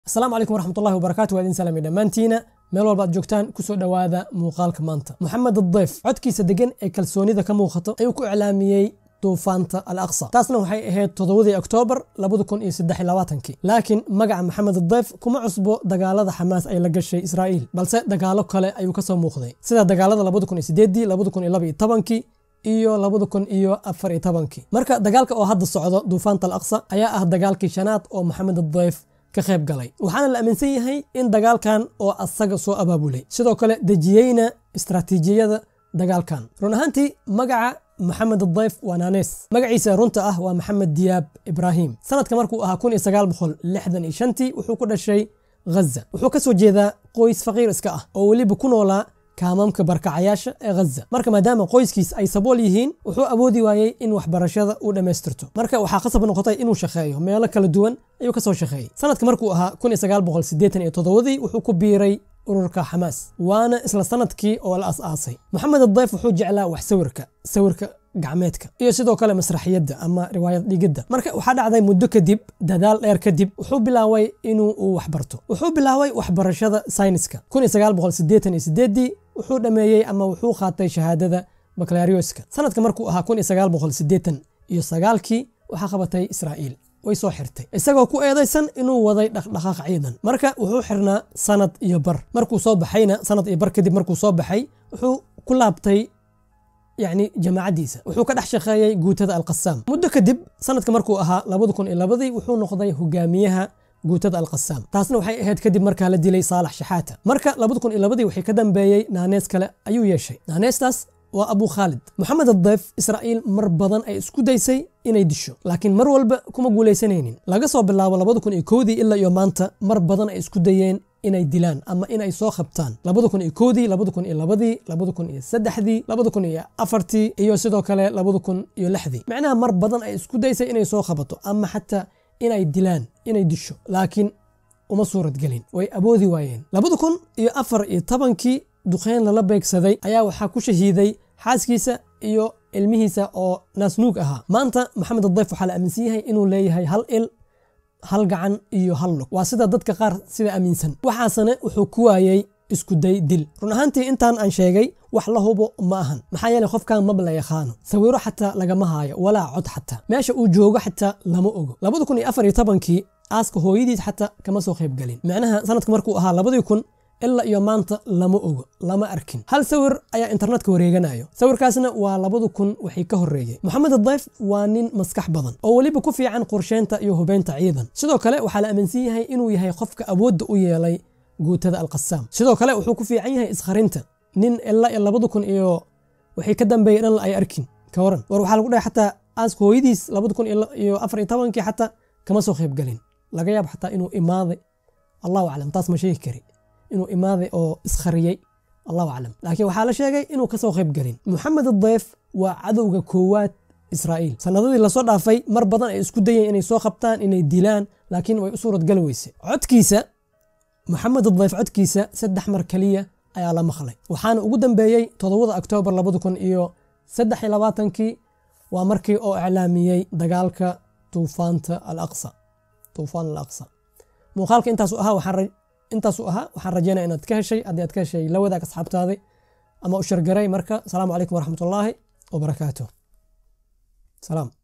asalaamu calaykum waraxmatullahi wabarakaatu waa idin salaamay dhammaantiina meel walba ad joogtaan kusoo dhowaada muuqaalka maanta moxamed adayf codkiisa degan ee kalsoonida ka muuqato ayuu ku iclaamiyey duufaanta al aqsa taasna waxay ahayd toddobadii oktoobar laakiin magaca maxamed adayf kuma cusbo dagaalada xamaas ay la gashay israa'iil balse dagaalo kale ayuu kasoo muuqday sida dagaalada iyo iyo afar iyo tobankii marka dagaalka oo hadda socdo duufaanta al aqsa ayaa ah dagaalkii shanaad oo maxamed adayf ka qayb galay waxaana la aaminsan yahay in dagaalkan oo asaga soo abaabulay sidoo kale dejiyeyna istraatiijiyada dagaalkan run ahaantii magaca maxamed adayf waa naanees magaciisa runta ah waa maxamed diyaab ibraahim sanadka markuu ahaa tii wuxuu ku dhashay ghaza wuxuu ka soo jeedaa qoys faqiir iska ah oo weliba ku noolaa kaamamka barkacayaasha ee ghaza marka maadaama qoyskiis ay sabool yihiin wuxuu awoodi waayey in waxbarashada uu dhammaystirto marka waxaa khasab noqotay inuu shaqeeyo meelo kala duwan ayuu kasoo shaqeeyey sanadka markuu ahaa dii wuxuu ku biiray ururka xamaas waana isla sanadkii oo la as-aasay moxamed adayf wuxuu jeclaa wax sawirka sawirka gacmeedka iyo sidoo kale masraxiyadda ama riwaayad dhigidda marka waxaa dhacday muddo kadib dadaal dheer kadib wuxuu bilaaway inuu uu waxbarto wuxuu bilaaway waxbarashada sayniska wuxuu dhammeeyey ama wuxuu qaatay shahaadada baklarioska sanadka markuu ahaa iyo sagaalkii waxaa qabatay israa'iil way soo xirtay isagoo ku eedaysan inuu waday dhaqdhaqaaq ciidan marka wuxuu xirnaa sanad iyo bar markuu soo baxayna sanad iyo bar kadib markuu soo baxay wuxuu ku laabtay yacni jamaacaddiisa wuxuu ka dhex shaqeeyey guutada alqasaam muddo kadib sanadka markuu ahaa dii wuxuu noqday hogaamiyaha guutada alqasaam taasna waxay ahayd kadib markaa la dilay saalax shaxaata marka dii wixii ka dambeeyey naanees kale ayuu yeeshay naaneestaas waa abu khaalid moxamed adayf israa'iil mar badan ay isku daysay inay disho laakiin mar walba kuma guulaysanaynin laga soo bilaabo dii ilaa iyo maanta mar badan ay isku dayeen inay dilaan ama inay soo qabtaan dii iyo sidoo kale dii macnaha mar badan ay isku daysay inay soo qabato ama xataa inay dilaan inay disho laakiin uma suurad gelin way awoodi waayeen iyo afar iyo tobankii duqeyn lala beegsaday ayaa waxaa ku shahiiday xaaskiisa iyo ilmihiisa oo naasnuug ahaa maanta maxamed adayf waxaa la aaminsan yahay inuu leeyahay hal il hal gacan iyo hal lug waa sida dadka qaar sida aaminsan waxaasena wuxuu ku waayey iskuday dil run ahaantii intaan aan sheegay wax la hubo ma ahan maxaa yeeley qofkan maba la yaqaano sawiro xataa lagama haayo walaa cod xataa meesha uu joogo xataa lama ogo kii aaska hooyadiis xataa kama soo qayb gelin macnaha sanadka markuu ahaa labadii kun ilaa iyo maanta lama ogo lama arkin hal sawir ayaa internetka wareeganayo sawirkaasna waa labadu kun wixii ka horreeyey moxamed adayf waa nin maskax badan oo weliba ku fiican qorsheynta iyo hubeynta ciidan sidoo kale waxaa la aaminsan yahay inuu yahay qofka awoodda u yeelay guutada alqasaam sidoo kale wuxuu ku fiican yahay iskharinta nin ilaa iyo labadu kun iyo wixii ka dambeeyey dhan ay arkin ka waran war waxaa lagu dhahay xataa aaska hooyadiis labadu kun iyo afar iyo tobankii xataa kama soo qayb gelin laga yaab xataa inuu imaaday allahu aclam taas ma sheegi kari inuu imaaday oo iskhariyey allahu aclam laakiin waxaa la sheegay inuu kasoo qayb gelin moxamed adayf waa cadowga koowaad israa'iil sanadadii lasoo dhaafay mar badan ay isku dayeen inay soo qabtaan inay dilaan laakiin way u suuradgali weyse codkiisa moxamed adayf codkiisa saddex mar keliya ayaa la maqlay waxaana ugu dambeeyey toddobada oktoobar iyo kii waa markii oo iclaamiyey dagaalka tuufaanta alaqsa tuufaan alaqsa muuqaalka intaasu ahaa waxaan intaasuu ahaa waxaan rajeynaya inaad ka heshay haddii aad ka heshay la wadaag asxaabtaadi ama u shargaray marka asalaamu calaykum waraxmatullaahi wabarakaatuh salaam